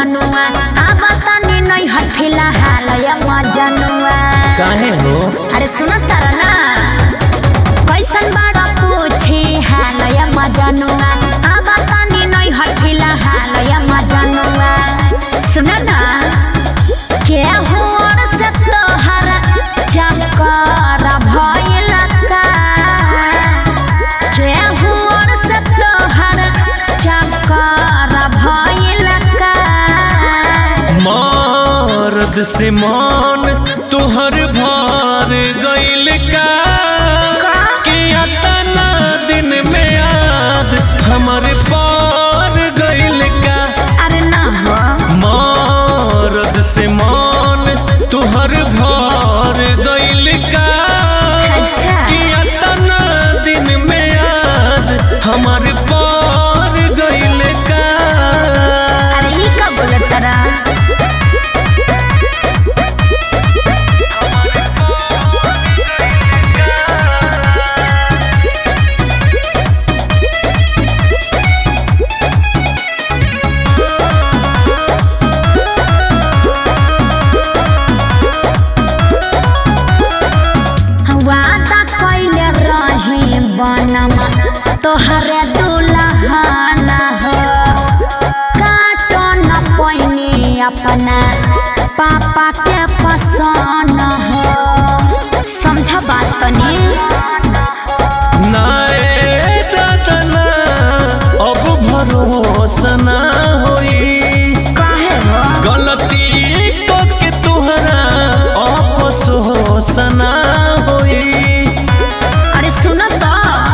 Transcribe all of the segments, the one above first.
मजनुआ अब तनी नहीं हट फिलहाल या मजनुआ काहे हो अरे सुनो तारा ना कैसन बड़ा पूछी हाल या मजनुआ अब तनी नहीं हट फिलहाल या मजनुआ सुनो ना के हुआर से तोहर चक्कर भइल का के हुआर से तोहर चक्कर भइल का मर्द से मान तुहर भार गइल का कि अतना दिन में याद हमर पार गइल का अरे ना हो मर्द से मान तुहर भार गइल का अच्छा। कि अतना दिन में याद हमर पार गइल का अरे ई का बोलत तारा वादा कइले रही बनम तोहरे दुल्हन हो काटो न पैनी अपना पापा के पसंद हो समझ बात तनी नाए दादना अब भरोसा ना होई काहे हो गलती को के तुहरा अफसोस ना होई अरे सुनो तो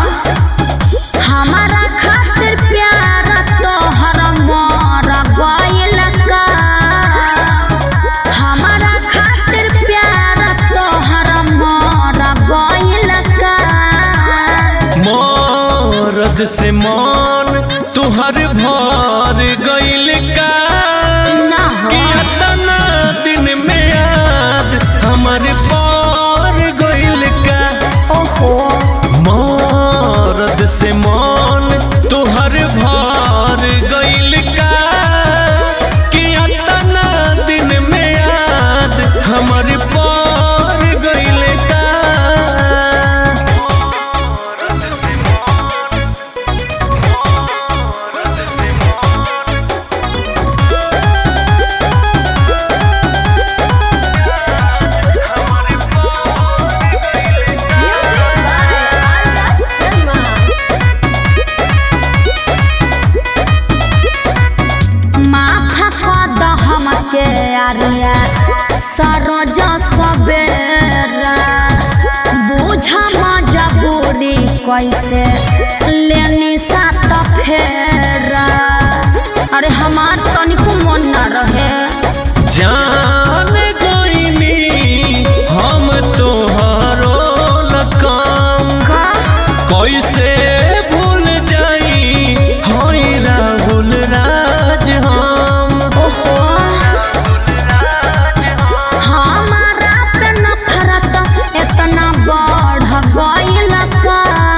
हमारा खातिर प्यार तोहर मर गइल का हमारा खातिर प्यार तोहर मर गइल का मरद से मान तुहर भार गइल का ना हो कि अतना दिन में याद हमर पार गइल का ओहो मरद से मान तुहर भार गइल का कि अतना दिन में याद हमर पार गइल का माफ कर द हमके अरिया सरोज सवेरा बुझ मजबूरी कैसे लेनी सात फेरा अरे हमार तनिको मन न रहे जान गइनी हम तोहरो लकाम का कैसे भूल जाई होई राहुल राज हम ओहो हमारा पे नफरत इतना बढ़ गइल का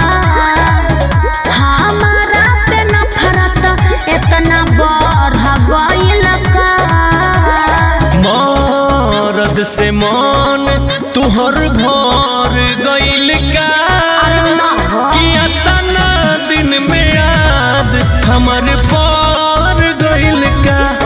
हमारा पे नफरत इतना बढ़ गइल का मरद से मान तुहर भार गइल का अरे ना हो। कि अतना दिन में याद हमर पार गइल का